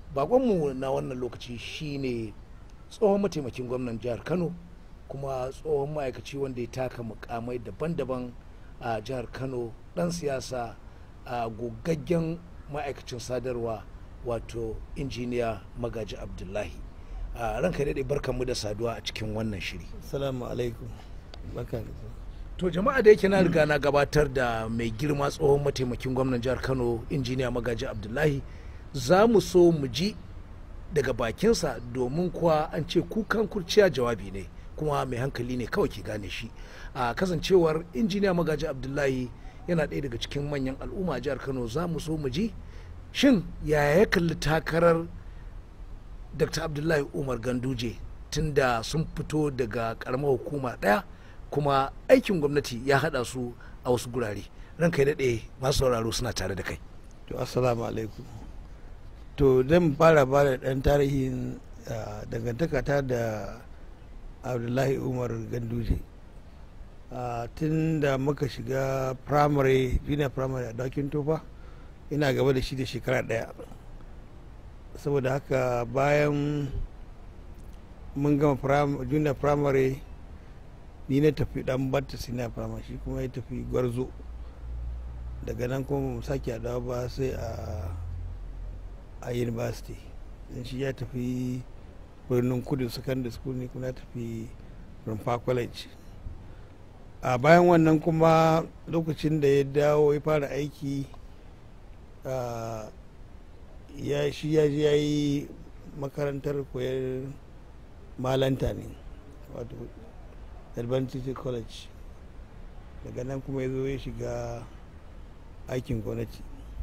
bakonmu na wannan lokaci shine tsohon mataimakin gwamnan jihar kano kuma tsohon ma'aikaci wanda ya taka mukamai daban-daban a jihar kano dan siyasa a gogaggen ma'aikacin sadarwa wato injiniya magaji abdullahi a ranka daɗe barkanmu da saduwa a cikin wannan shiri Assalamu alaikum. Barka da zuwa. to jama'a da yake na riga na gabatar da mai girma tsohon mataimakin gwamnan jihar kano injiniya magaji abdullahi za mu so mu ji daga bakinsa domin kuwa an ce kukan kurciya jawabi ne kuma mai hankali ne kawai ke gane shi a kasancewar injiniya magaji abdullahi yana ɗaya daga cikin manyan al'umma a jihar kano za mu so mu ji shin yaya ya kalli takarar dr abdullahi umar ganduje tunda sun fito daga karamar hukuma ɗaya kuma aikin gwamnati ya haɗa su a wasu gurare ranka ya daɗe masu sauraro suna tare da kai To assalamu alaikum. To zan fara ba da ɗan tarihin ah, dangantaka ta da Abdullahi Umar Ganduje. Ah, Tun da muka shiga primary, junior primary a Dakin Tofa, ina gaba da shi da shekara ɗaya. Saboda haka bayan mun gama prim- junior primary ni na tafi dan batta senior primary shi kuma ya tafi gwarzo. daga nan kuma mu sake haɗawa ba sai a a university don shi ya tafi birnin kudu secondary school ne kuma ya tafi rumfa college a bayan wannan kuma lokacin da ya dawo ya fara aiki a, ya shi ya je ya yi makarantar koyar malanta ne wato advantage college daga nan kuma ya zo ya shiga aikin gwamnati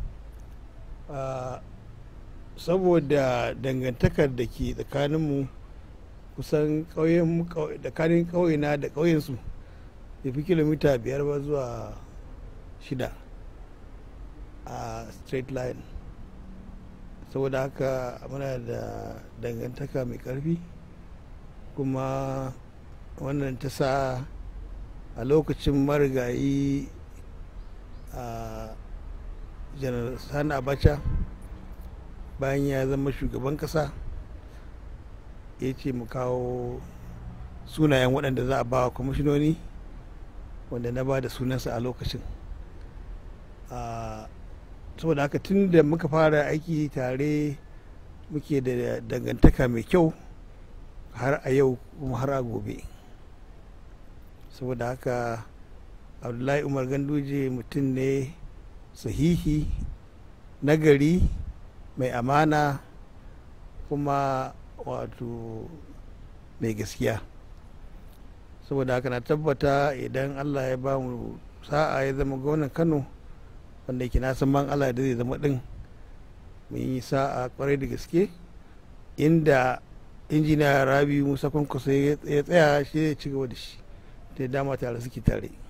saboda dangantakar da ke tsakaninmu kusan tsakanin ƙauyena da ƙauyensu ya fi kilomita biyar ba zuwa shida a straight line saboda haka muna da dangantaka mai ƙarfi kuma wannan ta sa a lokacin marigayi a janar sani abacha bayan ya zama shugaban kasa ya ce mu kawo sunayen waɗanda za a ba wa kwamishinoni wanda na ba da sunansa a lokacin saboda haka tun da muka fara aiki tare muke da dangantaka mai kyau har a yau kuma har a gobe saboda haka abdullahi umar ganduje mutum ne sahihi nagari mai amana kuma wato mai gaskiya saboda haka na tabbata idan allah ya ba mu sa'a ya zama gwamnan kano wanda yake na san ban allah da zai zama din mun yi sa'a kwarai da gaske inda injiniya rabi musa kwankwaso ya tsaya shi ya ci gaba da shi ta dama tare suke tare